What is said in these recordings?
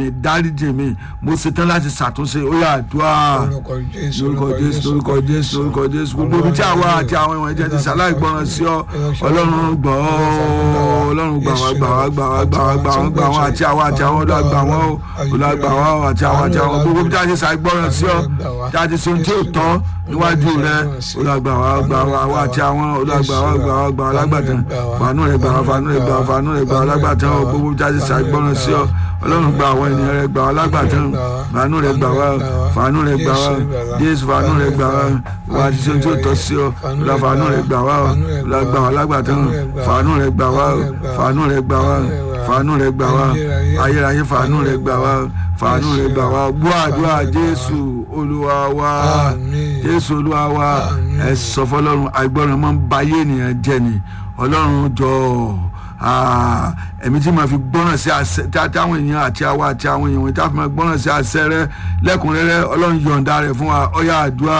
mi dáríjì mi mo ṣetán láti ṣàtúnṣe ó yà àdúrà lórúkọ jésù lórúkọ jésù lórúkọ jésù lórúkọ jésù gbogbo ibi tí àwa àti àwọn ìwọ̀n ẹ̀jẹ̀ ti ṣàlàyé gbọ́ràn sí ọ ọlọ́run gbọ́ ọ ọlọ́run gbà wá gbà wá gbà wá gbà wá gbà wá gbà wá àti àwa àti àwọn ọlọ́run gbà wọ́n o ọlọ́run gbà wá o àti àwọn àti àwọn gbogbo ibi tí a ti ṣàlàyé gbọ́ràn sí ọ tí a ti ṣe ohun tí ò tọ́ níwájú rẹ ọlọ́run gbà wá gbà wá àwa àti àwọn ọlọ́run gbà wá gbà wá gbà wá lágbàtàn fàánù rẹ gbà wá fàánù rẹ gbà wá fàánù rẹ gbà wá lágbàtàn o gbogbo ibi tí a ti ṣàlàyé gbọ́ràn sí ọ ọlọ́run gba àwọn ènìyàn rẹ gbà wá lágbàtàn fàánù rẹ gbà wá fàánù rẹ gbà wá jésù fàánù rẹ gbà wá wà á ti ṣe ohun tí ò tọ́ sí ọ ọlọ́run fàánù rẹ gbà wá ọlọ́run gbà wá lágbàtàn fàánù rẹ gbà wá fàánù rẹ gbà wá fàánù rẹ gbà wá ayérayé fàánù rẹ gbà wá fàánù rẹ gbà wá gbọ́ àdúrà jésù olúwa wa jésù olúwa wa ẹ sọ fọlọ́run àìgbọràn máa ń ba ayé ènìyàn jẹ́ ni ọlọ́run jọ̀ọ́ ẹ̀mí tí màá fi gbọ́ràn sí àṣẹ táwọn èèyàn àti àwa àti àwọn èèyàn wọ̀nyí tá a fi máa gbọ́ràn sí àṣẹ rẹ lẹ́kùnrẹ́rẹ́ ọlọ́run yọ̀ǹda rẹ̀ fún wa ọ̀yà àdúrà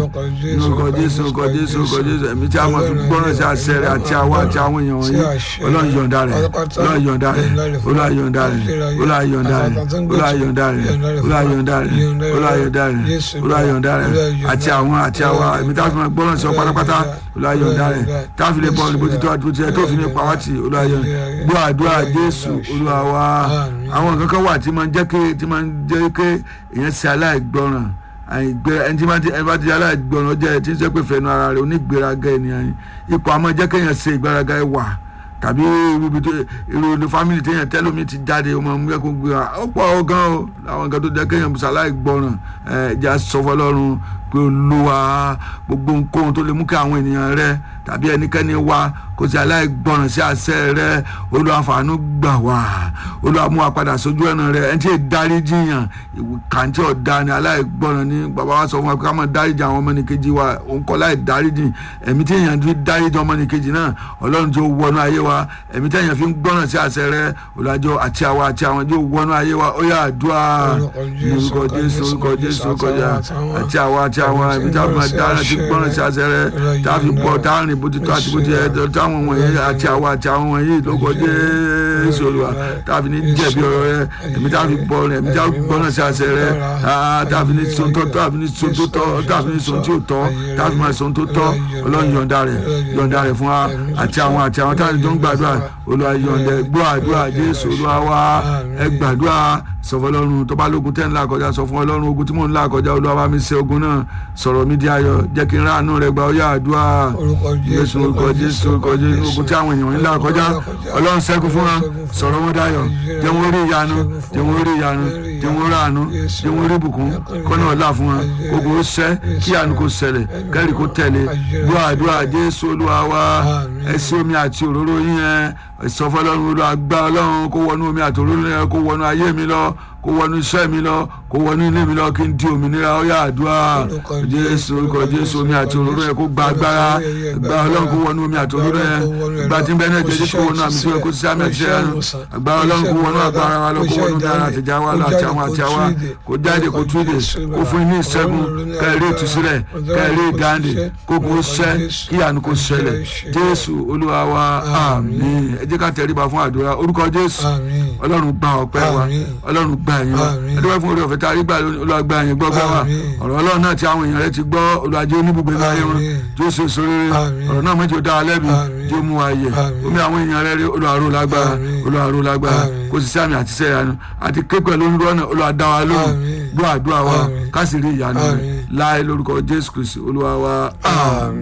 lórúkọ jésù lórúkọ jésù lórúkọ jésù ẹ̀mí tí a máa fi gbọ́ràn sí àṣẹ rẹ àti àwa àti àwọn èèyàn wọ̀nyí ọlọ́run yọ̀ǹda rẹ̀ ọlọ́run yọ̀ǹda rẹ̀ ọlọ́run yọ̀ǹda rẹ̀ ọlọ́run yọ̀ǹda rẹ̀ ọlọ́run yọ̀ǹda rẹ̀ ọlọ́run yọ̀ǹda rẹ̀ ọlọ́run yọ̀ǹda rẹ̀ ọlọ́run yọ̀ǹda rẹ̀ àti àwọn àti àwa ẹ̀mí tí a fi máa gbọ́ràn sí ọ pátápátá ọlọ́run yọ̀ǹda rẹ̀ tá a fi lè bọ́ ọ̀nìbó títọ́ àti bó ti yẹ tó fi ní pàwátì ọlọ́run yọ̀ǹda gbọ́ àdúrà jésù olúwa wa àwọn nǹkan kan wà tí máa ń jẹ́ ké tí máa ń jẹ́ ké èèyàn ṣe aláìgbọràn àìgbẹ ẹni tí ẹni bá ti aláìgbọràn jẹ́ tí ń sẹ́ pé fẹnu ara rẹ̀ onígbéraga ènìyàn ipò àmọ́ jẹ́ kéèyàn ṣe ìgbéraga wà tàbí irú tó irú ilé fámìlì téèyàn tẹ́lómi ti jáde ọmọ mú kẹ́kọ̀ọ́ gbé wa ó pọ̀ ó gan o àwọn nǹkan tó jẹ́ kéèyàn bùsà aláìgbọràn ẹ̀ jẹ́ sọ fọlọ́run pé olúwa gbogbo nǹkan tó lè mú kí àwọn ènìyàn rẹ tàbí ẹnikẹ́ni wá kó sì aláìgbọràn sí àṣẹ rẹ olúwa fàánú gbà wá olúwa mú wa padà sójú ọ̀nà rẹ ẹni tí ì dárí jiyàn kàǹtí ọ̀dà ni aláìgbọràn ni bàbá wa sọ fún wa pé ká máa dárí jì àwọn ọmọnìkejì wa òun kọ́ láì dárí jì ẹ̀mí tí èèyàn fi dárí jì ọmọnìkejì náà ọlọ́run tí ó wọnú ayé wa ẹ̀mí tí èèyàn fi ń gbọ́ràn sí àṣẹ rẹ olùwàjọ àti àwa àti àwọn tí ó wọnú ayé wa ó yà àdúrà orúkọ jésù orúkọ jésù orúkọ jésù àti àwa àti àwọn ẹ̀mí tí a fi máa dára ti gbọ́ràn sí àṣẹ rẹ tá a fi bọ̀ tá a rìn bó ti tó àti bó ti yẹ táwọn wọ̀nyí àti àwa àti àwọn wọ̀nyí lóko jésù olúwa tá a fi ní jẹ̀bi ọ̀rọ̀ rẹ ẹ̀mí tá a fi bọ̀ rẹ ẹ̀mí tí a fi gbọ́ràn sí àṣẹ rẹ tá a fi ní sọ̀tọ̀ tá a fi ní sọ̀tọ̀ tọ́ tá a fi ní sọ̀tọ̀ tí ò tọ́ tá a fi máa sọ̀tọ̀ tọ́ ọlọ́run yọ̀ǹda rẹ̀ yọ̀ǹda rẹ̀ fún wa àti àwọn àti àwọn táwọn tó ń gbàdúrà olúwa yọ̀ǹda gbọ́ àdúrà jésù olúwa wa ẹ gbàdúrà sọ fún ọlọ́run tó bá lógun tẹ́ ń là kọjá sọ fún ọlọ́run ogun tí mò ń là kọjá olúwa bá mi ṣe ogun náà sọ̀rọ̀ mi di ayọ̀ jẹ́ kí n ráàánú rẹ gba ọyá àdúrà jésù orúkọ jésù orúkọ jésù ogun tí àwọn èèyàn ń là kọjá ọlọ́run ṣẹ́gun fún wọn sọ̀rọ̀ wọn dayọ̀ jẹ́ wọn rí ìyanu jẹ́ wọn rí ìyanu jẹ́ wọn rí àánú jẹ́ wọn rí ìbùkún kọ́nà ọ̀la fún wọn ogun ó ṣẹ́ kí àánú kó ṣẹlẹ̀ kẹ́rì kó tẹ̀lé gbọ́ àdúrà jésù olúwa wa ẹ sí omi àti òróró yín yẹn ìsọfọlọ́run olúwa gbá ọlọ́run kó wọnú omi àti òróró yẹn kó wọnú ayé mi lọ kó wọnú iṣẹ́ mi lọ kó wọnú ilé mi lọ kí n di òmìnira ó yá àdúrà jésù orúkọ jésù omi àti òróró yẹn kó gba agbára gba ọlọ́run kó wọnú omi àti òróró yẹn gba tí ń bẹ náà jẹ jésù kó wọnú àmì tí wọn kó sí àmì àti ṣẹyà gba ọlọ́run kó wọnú agbára wa lọ kó wọnú dára àtijọ́ wa lọ àti àwọn àti àwa kó jáde kó tú ìdè kó fún ní ìṣẹ́gun kẹ́rẹ́ ìtúsílẹ̀ kẹ́rẹ́ ìdáǹdè kó kó ṣẹ́ kí àánú kó ṣẹlẹ̀ jésù olúwa wa àmín ẹ jẹ́ ká tẹríba fún àdúrà orúkọ jésù ọlọ́run gba ọpẹ́ wa ọlọ́run gba ẹ̀yìn wa ẹdúpẹ́ fún orí ọ̀fẹ́ tá a rí gbà olúwa gba ẹ̀yìn gbọ́ gbọ́ wa ọ̀rọ̀ ọlọ́run náà tí àwọn èèyàn rẹ ti gbọ́ olùwàjẹ́ oníbùgbé láyé wọn tí ó ṣe sóríire ọ̀rọ̀ náà mẹ́jọ dá a lẹ́bi tí ó mú wa yẹ omi àwọn èèyàn rẹ rí olùwàrò lágbára olùwàrò lágbára kò sì sí àmì àti sẹ́yà nu àti képẹ́ lórí rọ́nà olùwàdá wa lóhùn gbọ́ àdúrà wa ká sì rí ìyanu rẹ láì lórúkọ jésù kristi olúwa wa àmín.